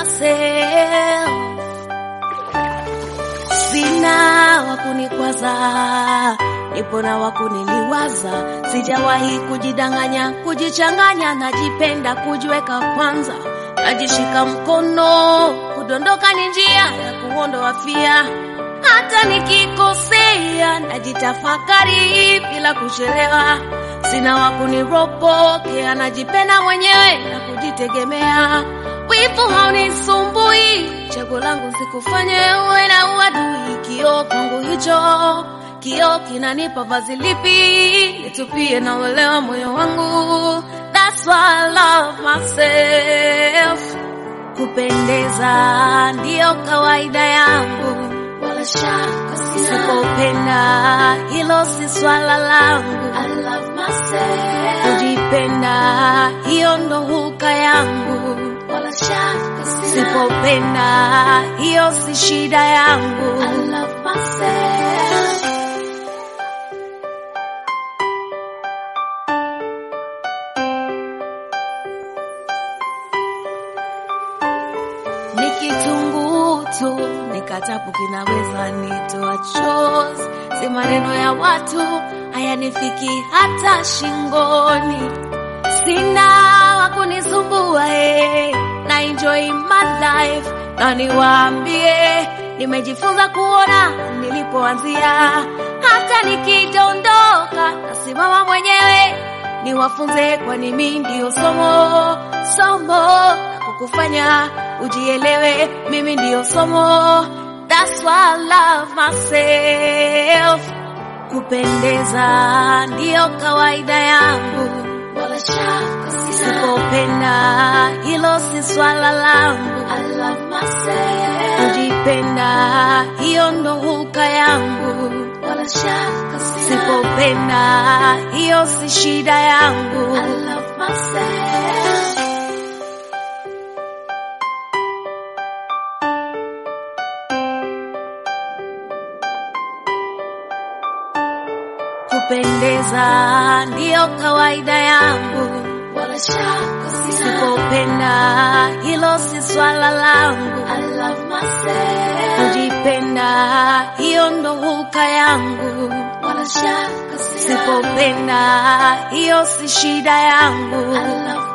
myself. Sina wakunikwaza, nipo na wakuniliwaza. Sijawahi kujidanganya, kujichanganya, najipenda kujiweka kwanza, najishika mkono, kudondoka ni njia ya kuondoa fia. Hata nikikosea, najitafakari bila kuchelewa. Sina wakuniropokea, najipenda mwenyewe na kujitegemea. Wivu haunisumbui, chaguo langu sikufanye uwe na uadui. Kioo kwangu hicho, kioo kinanipa vazi lipi nitupie na uelewa moyo wangu. That's why I love myself. Kupendeza ndiyo kawaida yangu, wala shaka sina. Sipopenda hilo si swala langu. I love myself. Kujipenda hiyo ndo huka yangu, wala shaka sina. Sipopenda hiyo si shida yangu. I love myself. ni kitunguu tu, nikatapu kinaweza nitoa chozi, si maneno ya watu hayanifiki hata shingoni. Sina wa kunisumbua eh, na enjoy my life, na niwaambie nimejifunza kuona nilipoanzia, hata nikidondoka nasimama mwenyewe, niwafunze, kwani mimi ndio somo somo la kukufanya ujielewe, mimi ndio somo. That's why I love myself. Kupendeza ndiyo kawaida yangu, wala shaka sina. Sipopenda hilo si swala langu. I love myself. Kujipenda hiyo ndo huka yangu, wala shaka sina. Sipopenda hiyo si shida yangu. I love myself. Kupendeza ndiyo kawaida yangu, wala shaka sina. Sipopenda hilo si swala langu. I love myself. Kujipenda hiyo ndo huka yangu, wala shaka sina. Sipopenda hiyo si shida yangu. I love